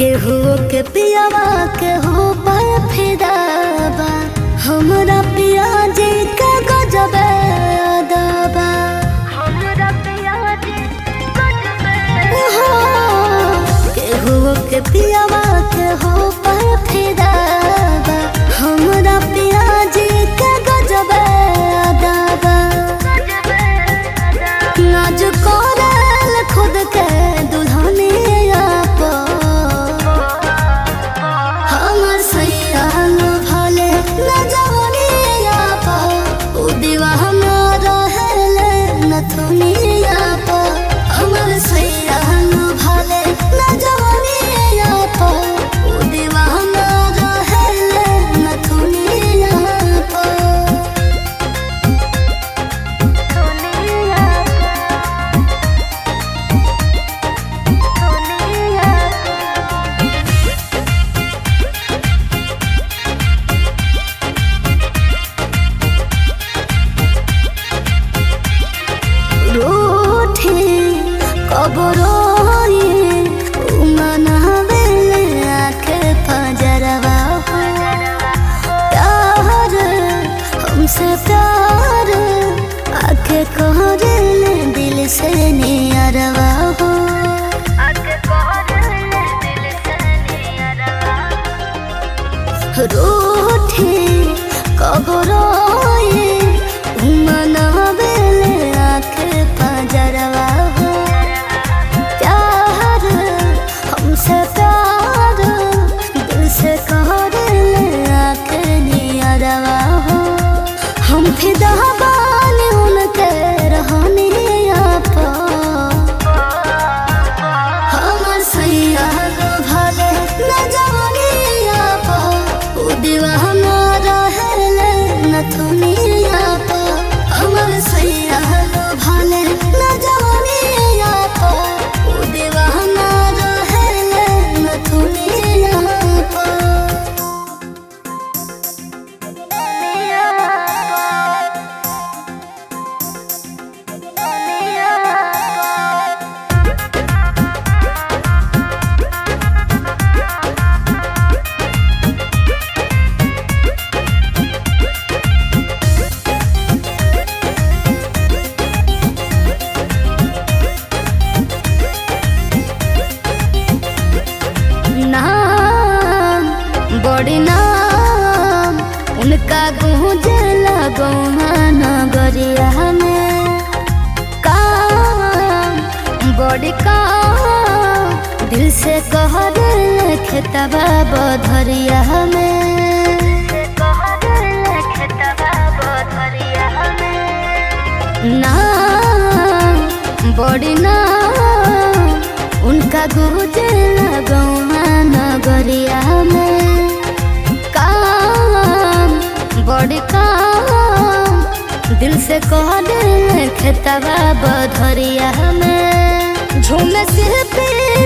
केहू के पियावा केहू पर फिदाबा हमरा पिया जी के गजब अदाबा हमरा पिया जी केहू के पियावा केहू पर फिदाबा हमरा पिया जी के गजब अदाबा नाज करल खुद के दुल्हनिया पर हमर सैयान भले न जवनिया पर उ दीवाना रहेले नथुनिया पर हमर सैयान भले न जवनिया पर उ दीवाना रहेले नथुनिया पर रूठी कबरोई मनावेले आखे फजरवा हो प्यार हमसे प्यार आखे कहरेले दिल से नियरवा हो रूठी कबरोई मनावेले आखे फजरवा हो प्यार हमसे प्यार दिल से कहरेले आखे नियरवा हो हम फिदा बानी उनके रहनिया पर हमर सैया भले न जवनिया पर उ दीवाना रहेले नथुनिया पर हमर सैया भले न जवनिया पर उ दीवाना रहेले नथुनिया पर नाम बड़ी नाम उनका गूंजला गौहा नगरिया में काम बड़ी काम दिल से कह दिल खेतबा बधरिया में नाम बड़ी नाम उनका गुजला गौमा नगरिया में काम बड़ी काम दिल से कह दिल खेतबा बधरिया में झूमे सिर पे